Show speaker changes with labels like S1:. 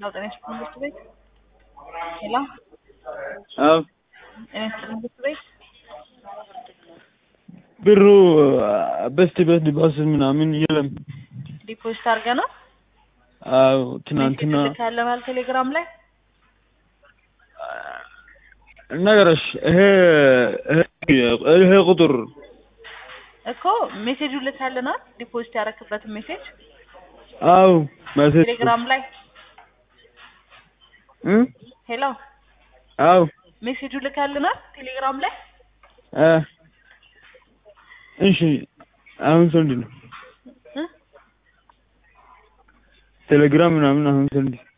S1: ጤና ይስጥልኝ ትምህርት ቤት ሄሎ
S2: አዎ
S1: ጤና ይስጥልኝ ትምህርት ቤት
S2: ብሩ በስቲ በስቲ ባስ ምናምን የለም።
S1: ዲፖዚት አድርገህ ነው
S2: አዎ ትናንትና
S1: ልካለህ ቴሌግራም ላይ
S2: ነገረሽ ይሄ ይሄ ቁጥር
S1: እኮ ሜሴጁ ልካልናል ዲፖዚት ያደረክበትን ሜሴጅ
S2: አዎ መሴጅ
S1: ቴሌግራም ላይ
S2: እ
S1: ሄሎ
S2: አዎ
S1: ሜሴጁ ልካልናል ቴሌግራም ላይ
S2: እ እሺ አሁን ስንት ነው?
S1: እ
S2: ቴሌግራም ምናምን አሁን ስንት